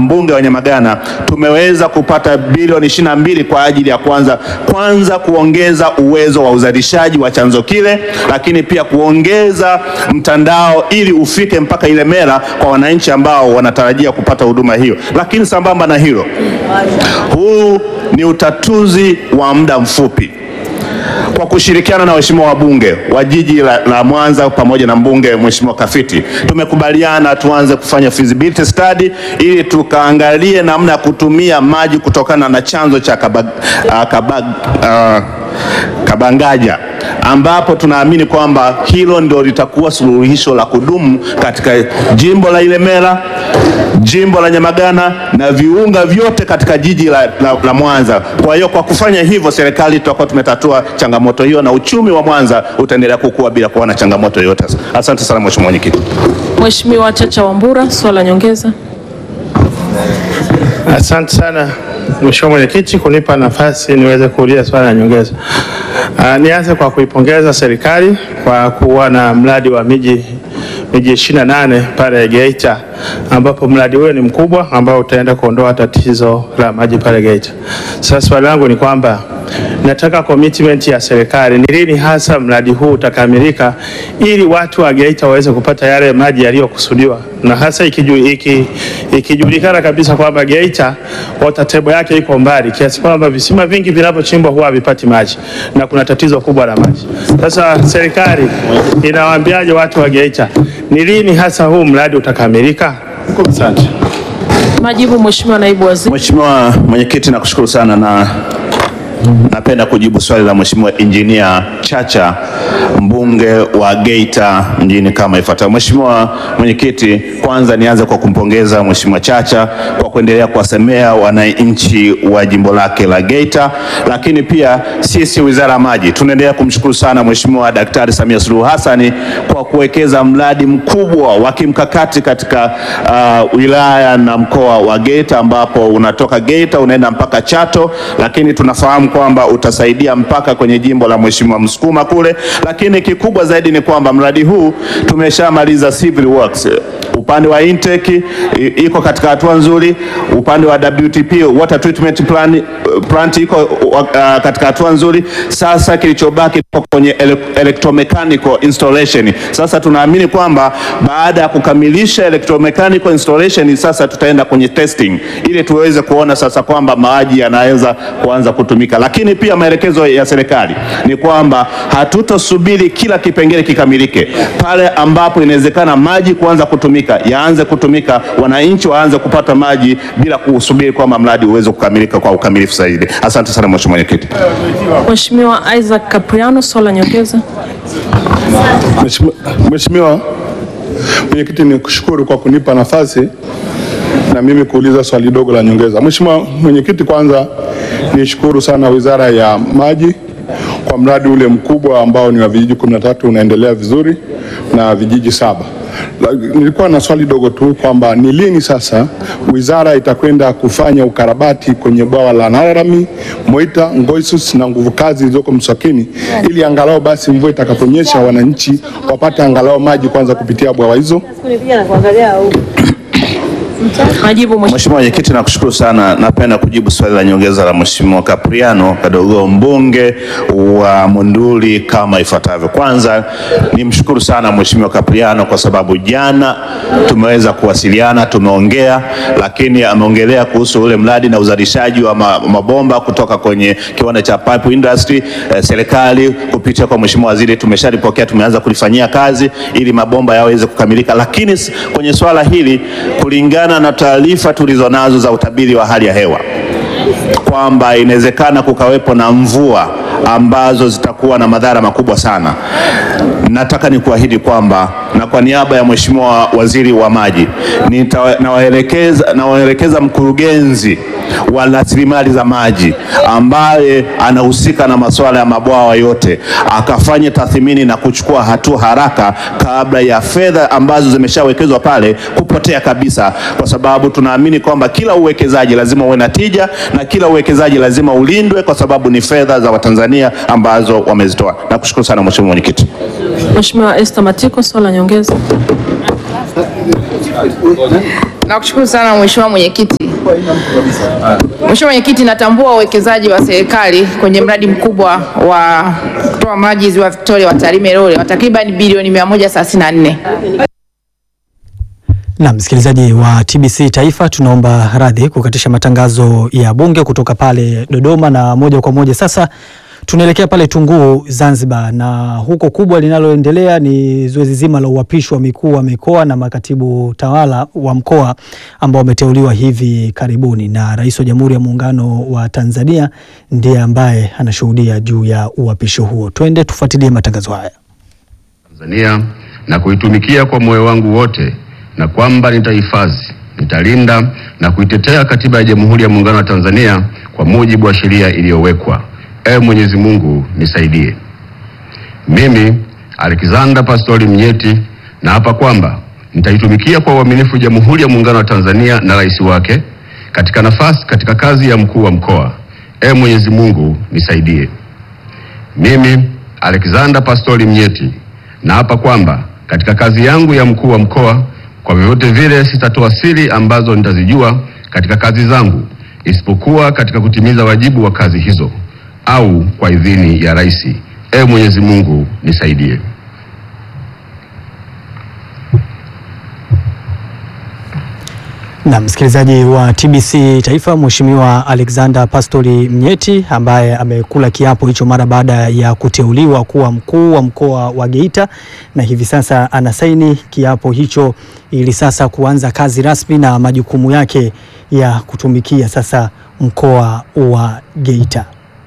mbunge wa Nyamagana tumeweza kupata bilioni 22 kwa ajili ya kwanza kwanza kuongeza uwezo wa uzalishaji wa chanzo kile, lakini pia kuongeza mtandao ili ufike mpaka Ilemela kwa wananchi ambao wanatarajia kupata huduma hiyo. Lakini sambamba na hilo, huu ni utatuzi wa muda mfupi kwa kushirikiana na waheshimiwa wabunge wa jiji la, la Mwanza pamoja na mbunge Mheshimiwa Kafiti tumekubaliana tuanze kufanya feasibility study ili tukaangalie namna ya kutumia maji kutokana na chanzo cha Kabag, uh, Kabag, uh, Kabangaja ambapo tunaamini kwamba hilo ndio litakuwa suluhisho la kudumu katika jimbo la Ilemela, jimbo la Nyamagana na viunga vyote katika jiji la, la, la Mwanza. Kwa hiyo kwa kufanya hivyo, serikali tutakuwa tumetatua changamoto hiyo na uchumi wa Mwanza utaendelea kukua bila kuwa na changamoto yoyote. Asante sana Mheshimiwa Mwenyekiti. Mheshimiwa Chacha Wambura, swala nyongeza. Asante sana Mheshimiwa Mwenyekiti kunipa nafasi niweze kuuliza swali la nyongeza. Uh, nianze kwa kuipongeza serikali kwa kuwa na mradi wa miji miji 28 pale Geita ambapo mradi huo ni mkubwa ambao utaenda kuondoa tatizo la maji pale Geita. Sasa swali langu ni kwamba nataka commitment ya serikali ni lini hasa mradi huu utakamilika ili watu wa Geita waweze kupata yale maji yaliyokusudiwa, na hasa ikiju, iki, ikijulikana kabisa kwamba Geita water table yake iko mbali kiasi kwamba visima vingi vinavyochimbwa huwa havipati maji na kuna tatizo kubwa la maji. Sasa serikali inawaambiaje watu wa Geita ni lini hasa huu mradi utakamilika? Asante. Majibu Mheshimiwa Naibu Waziri. Mheshimiwa Mwenyekiti, nakushukuru sana na napenda kujibu swali la Mheshimiwa Injinia Chacha mbunge wa Geita mjini kama ifuatavyo. Mheshimiwa Mwenyekiti, kwanza nianze kwa kumpongeza Mheshimiwa Chacha kwa kuendelea kuwasemea wananchi wa jimbo lake la Geita, lakini pia sisi Wizara ya Maji tunaendelea kumshukuru sana Mheshimiwa Daktari Samia Suluhu Hassan kwa kuwekeza mradi mkubwa wa kimkakati katika uh, wilaya na mkoa wa Geita ambapo unatoka Geita unaenda mpaka Chato, lakini tunafahamu kwamba utasaidia mpaka kwenye jimbo la Mheshimiwa Msukuma kule, lakini kikubwa zaidi ni kwamba mradi huu tumeshamaliza civil works upande wa intake i- iko katika hatua nzuri, upande wa WTP water treatment plan, plant iko uh, katika hatua nzuri. Sasa kilichobaki iko kwenye ele- electromechanical installation. Sasa tunaamini kwamba baada ya kukamilisha electromechanical installation, sasa tutaenda kwenye testing ili tuweze kuona sasa kwamba maji yanaweza kuanza kutumika, lakini pia maelekezo ya serikali ni kwamba hatutosubiri kila kipengele kikamilike. Pale ambapo inawezekana maji kuanza kutumika, yaanze kutumika, wananchi waanze kupata maji bila kusubiri kwamba mradi uweze kukamilika kwa ukamilifu zaidi. Asante sana Mheshimiwa Mwenyekiti. Mheshimiwa Isaac Capriano, swala nyongeza. Mheshimiwa- Mheshimiwa Mwenyekiti, ni kushukuru kwa kunipa nafasi na mimi kuuliza swali dogo la nyongeza. Mheshimiwa Mwenyekiti, kwanza nishukuru sana Wizara ya Maji kwa mradi ule mkubwa ambao ni wa vijiji 13 unaendelea vizuri na vijiji saba. La- Nilikuwa na swali dogo tu kwamba ni lini sasa wizara itakwenda kufanya ukarabati kwenye bwawa la Narami, Moita, Ngoisus na nguvu kazi zilizoko Mswakini ili angalau basi mvua itakaponyesha wananchi wapate angalau maji kwanza kupitia bwawa hizo. Majibu Mheshimiwa. Mheshimiwa Mwenyekiti, nakushukuru sana. Napenda kujibu swali la nyongeza la Mheshimiwa Capriano Kadogo, mbunge wa Monduli kama ifuatavyo. Kwanza nimshukuru sana Mheshimiwa Capriano kwa sababu jana tumeweza kuwasiliana, tumeongea, lakini ameongelea kuhusu ule mradi na uzalishaji wa ma- mabomba kutoka kwenye kiwanda cha pipe industry. Eh, serikali kupitia kwa Mheshimiwa Waziri tumeshalipokea, tumeanza kulifanyia kazi ili mabomba yaweze kukamilika, lakini s- kwenye swala hili kulingana na taarifa tulizonazo za utabiri wa hali ya hewa kwamba inawezekana kukawepo na mvua ambazo zitakuwa na madhara makubwa sana. Nataka nikuahidi kwamba na kwa niaba ya Mheshimiwa Waziri wa Maji nita- nawaelekeza nawaelekeza mkurugenzi wa rasilimali za maji ambaye anahusika na masuala ya mabwawa yote akafanye tathmini na kuchukua hatua haraka kabla ya fedha ambazo zimeshawekezwa pale kupotea kabisa, kwa sababu tunaamini kwamba kila uwekezaji lazima uwe na tija na kila uwekezaji lazima ulindwe, kwa sababu ni fedha za Watanzania ambazo wamezitoa. Nakushukuru sana Mheshimiwa Mwenyekiti. Mheshimiwa Esther Matiko, swala nyongeza. Nakushukuru sana Mheshimiwa Mwenyekiti. Mheshimiwa Mwenyekiti, natambua uwekezaji wa serikali kwenye mradi mkubwa wa kutoa maji Ziwa Victoria wa Tarime Role wa takriban bilioni 134. Na msikilizaji wa TBC Taifa, tunaomba radhi kukatisha matangazo ya bunge kutoka pale Dodoma, na moja kwa moja sasa tunaelekea pale Tunguu Zanzibar, na huko kubwa linaloendelea ni zoezi zima la uapishi wa mikuu wa mikoa na makatibu tawala wa mkoa ambao wameteuliwa hivi karibuni, na Rais wa Jamhuri ya Muungano wa Tanzania ndiye ambaye anashuhudia juu ya uapisho huo. Twende tufuatilie matangazo haya. Tanzania na kuitumikia kwa moyo wangu wote na kwamba nitahifadhi, nitalinda na kuitetea Katiba ya Jamhuri ya Muungano wa Tanzania kwa mujibu wa sheria iliyowekwa. Ee Mwenyezi Mungu nisaidie. Mimi Alexander Pastori Mnyeti naapa kwamba nitaitumikia kwa uaminifu Jamhuri ya Muungano wa Tanzania na rais wake katika nafasi katika kazi ya mkuu wa mkoa. Ee Mwenyezi Mungu nisaidie. Mimi Alexander Pastori Mnyeti naapa kwamba katika kazi yangu ya mkuu wa mkoa kwa vyovyote vile sitatoa siri ambazo nitazijua katika kazi zangu isipokuwa katika kutimiza wajibu wa kazi hizo au kwa idhini ya rais. Ee Mwenyezi Mungu nisaidie. Na msikilizaji wa TBC Taifa, Mheshimiwa Alexander Pastori Mnyeti ambaye amekula kiapo hicho mara baada ya kuteuliwa kuwa mkuu wa mkoa wa Geita, na hivi sasa anasaini kiapo hicho ili sasa kuanza kazi rasmi na majukumu yake ya kutumikia sasa mkoa wa Geita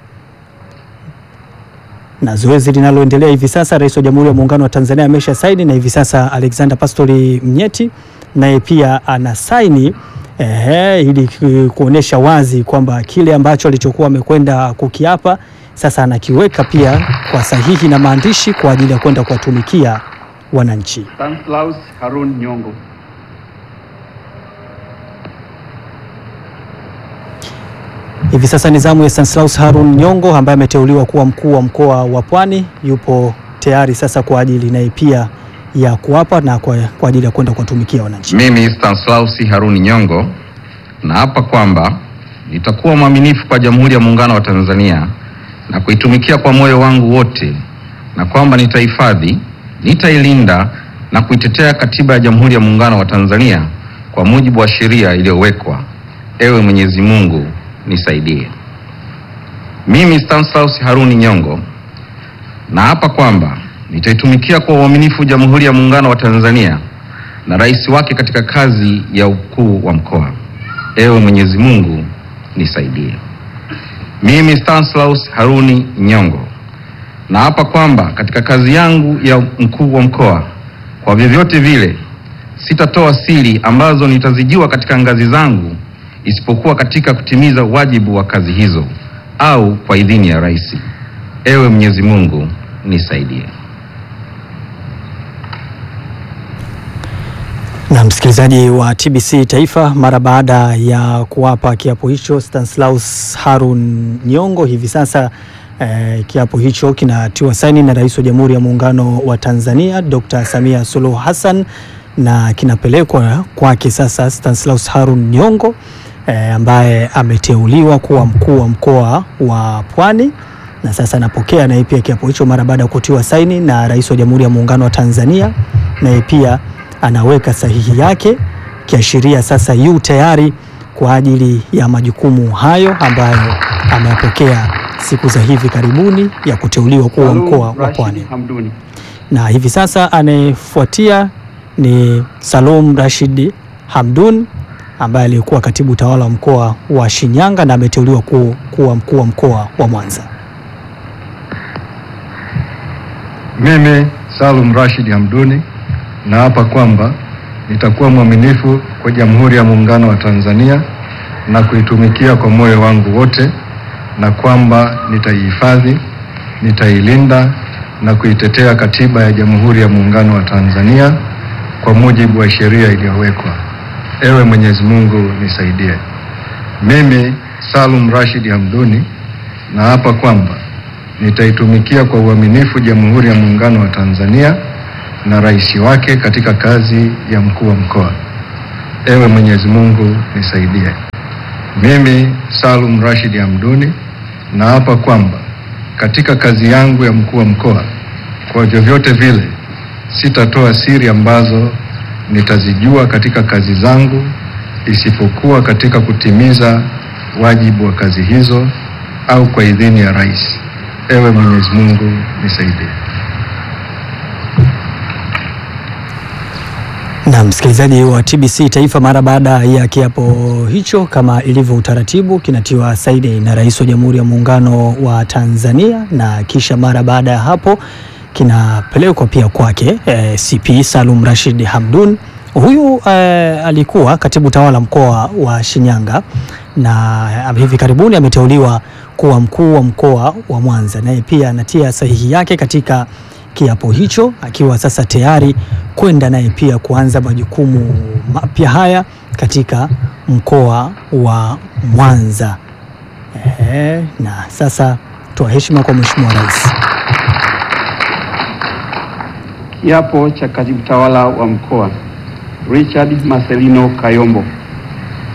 na zoezi linaloendelea hivi sasa, Rais wa Jamhuri ya Muungano wa Tanzania amesha saini, na hivi sasa Alexander Pastori Mnyeti naye pia ana saini ehe, ili ku- kuonesha wazi kwamba kile ambacho alichokuwa amekwenda kukiapa sasa anakiweka pia kwa sahihi na maandishi kwa ajili ya kwenda kuwatumikia wananchi. Stanislaus Harun Nyongo. Hivi sasa ni zamu ya Stanislaus Harun Nyongo ambaye ameteuliwa kuwa mkuu wa mkoa wa Pwani, yupo tayari sasa kwa ajili naye pia ya kuapa na kwa, kwa ajili ya kwenda kuwatumikia wananchi. Mimi Stanislaus Haruni Nyongo naapa kwamba nitakuwa mwaminifu kwa Jamhuri ya Muungano wa Tanzania na kuitumikia kwa moyo wangu wote, na kwamba nitahifadhi, nitailinda na kuitetea Katiba ya Jamhuri ya Muungano wa Tanzania kwa mujibu wa sheria iliyowekwa. Ewe Mwenyezi Mungu nisaidie. Mimi Stanislaus Haruni Nyongo naapa kwamba nitaitumikia kwa uaminifu Jamhuri ya Muungano wa Tanzania na rais wake katika kazi ya ukuu wa mkoa. Ewe Mwenyezi Mungu nisaidie. Mimi Stanislaus Haruni Nyongo naapa kwamba katika kazi yangu ya mkuu wa mkoa, kwa vyovyote vile sitatoa siri ambazo nitazijua katika ngazi zangu isipokuwa katika kutimiza wajibu wa kazi hizo au kwa idhini ya rais. Ewe Mwenyezi Mungu nisaidie. Na msikilizaji wa TBC Taifa, mara baada ya kuwapa kiapo hicho Stanislaus Harun Nyongo, hivi sasa eh, kiapo hicho kinatiwa saini na Rais wa Jamhuri ya Muungano wa Tanzania Dr. Samia Suluhu Hassan na kinapelekwa kwake sasa Stanislaus Harun Nyongo eh, ambaye ameteuliwa kuwa mkuu wa mkoa wa Pwani na sasa anapokea naye pia kiapo hicho mara baada ya kutiwa saini na Rais wa Jamhuri ya Muungano wa Tanzania, naye pia anaweka sahihi yake kiashiria sasa yu tayari kwa ajili ya majukumu hayo ambayo ameyapokea siku za hivi karibuni ya kuteuliwa kuwa mkoa wa Rashid Pwani. Hamduni. Na hivi sasa anayefuatia ni Salum Rashid Hamdun ambaye alikuwa katibu tawala wa mkoa wa Shinyanga na ameteuliwa ku, kuwa mkuu wa mkoa wa Mwanza. Mimi Salum Rashid Hamduni naapa kwamba nitakuwa mwaminifu kwa Jamhuri ya Muungano wa Tanzania na kuitumikia kwa moyo wangu wote, na kwamba nitaihifadhi, nitailinda na kuitetea Katiba ya Jamhuri ya Muungano wa Tanzania kwa mujibu wa sheria iliyowekwa. Ewe Mwenyezi Mungu nisaidie. Mimi Salum Rashid Hamduni naapa kwamba nitaitumikia kwa uaminifu Jamhuri ya Muungano wa Tanzania na rais wake katika kazi ya mkuu wa mkoa. Ewe Mwenyezi Mungu nisaidie. Mimi Salum Rashid Hamduni naapa kwamba katika kazi yangu ya mkuu wa mkoa, kwa vyovyote vile sitatoa siri ambazo nitazijua katika kazi zangu, isipokuwa katika kutimiza wajibu wa kazi hizo au kwa idhini ya rais. Ewe Mwenyezi Mungu nisaidie. Na msikilizaji wa TBC Taifa, mara baada ya kiapo hicho, kama ilivyo utaratibu, kinatiwa saini na Rais wa Jamhuri ya Muungano wa Tanzania, na kisha mara baada ya hapo kinapelekwa pia kwake eh, CP Salum Rashid Hamdun. Huyu eh, alikuwa katibu tawala mkoa wa Shinyanga na hivi karibuni ameteuliwa kuwa mkuu wa mkoa wa Mwanza, naye pia anatia sahihi yake katika kiapo hicho akiwa sasa tayari kwenda naye pia kuanza majukumu mapya haya katika mkoa wa Mwanza. Ehe, na sasa toa heshima kwa Mheshimiwa Rais. Kiapo cha katibu tawala wa mkoa Richard Marcelino Kayombo.